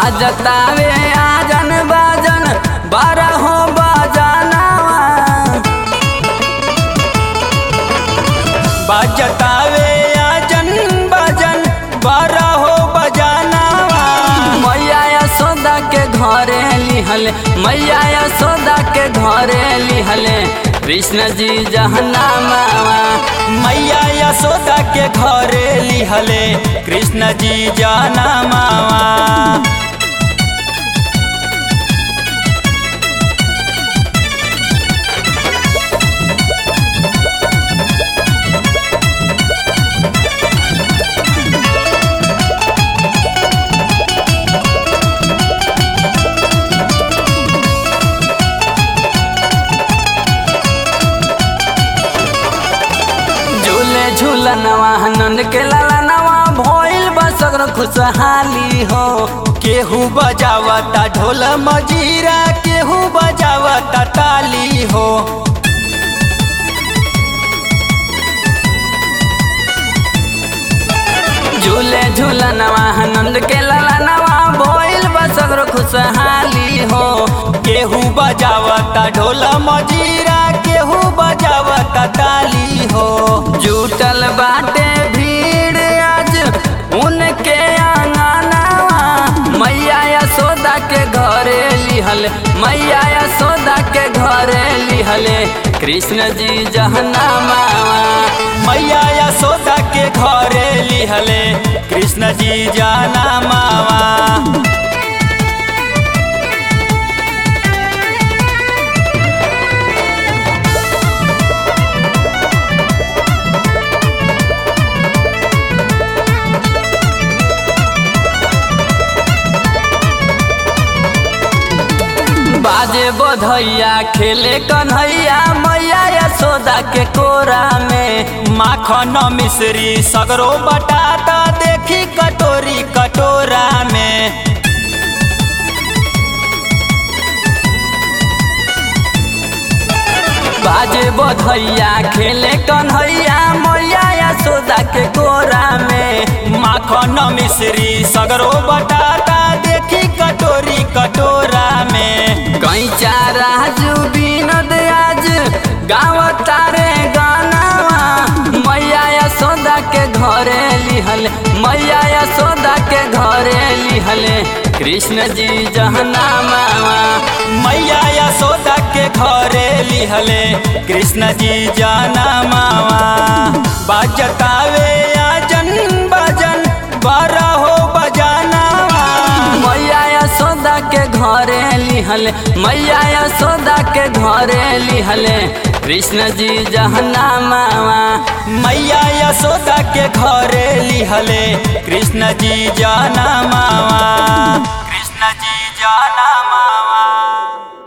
बाजतावे आजन बाजन बारह हो बजानावा बाजतावे आजन बाजन बारह हो बजानावा मैया यशोदा के घरे लिहले मैया यशोदा के घरे लिहले कृष्ण जी जहना मावा मैया यशोदा के घरे लिहले कृष्ण जी जाना मावा झूले झूलनवा नंद के लालनवा भइल बसगर खुशहाली हो केहू बजावता ढोल मजीरा केहू बजावता ताली हो झूले झूलनवा नंद के लालनवा भइल बसगर खुशहाली हो केहू बजावता ढोल मजीरा केहू बजावता ताली हो जुटल बाटे भीड़ आज उनके आंगनवा मैया यशोदा के घरे लिहल मैया यशोदा के घरे लिहले कृष्ण जी जहना मावा मैया यशोदा के घरे लिहले कृष्ण जी जाना मावा बाजे बधैया खेले कन्हैया मैया यशोदा के कोरा में माखन मिश्री सगरो बटाता देखी कटोरी कटोरा में बाजे बधैया खेले कन्हैया मैया यशोदा के कोरा में माखन मिश्री सगरो बटाता देखी कटोरी कटोरा में कैचा राजू विनोद आज गाँव तारे गानावा मैया यशोदा के घरे लिहल मैया यशोदा के घरे लिहले कृष्ण जी जहना मावा मैया यशोदा के घरे लिहले कृष्ण जी जाना मावा बाजतावे आजन बाजन बारह हो बजानावा मैया यशोदा के घरे लिहले मैया यशोदा के घरे लिहले कृष्ण जी जहना मावा मैया यशोदा के घरे लिहले कृष्ण जी जाना मावा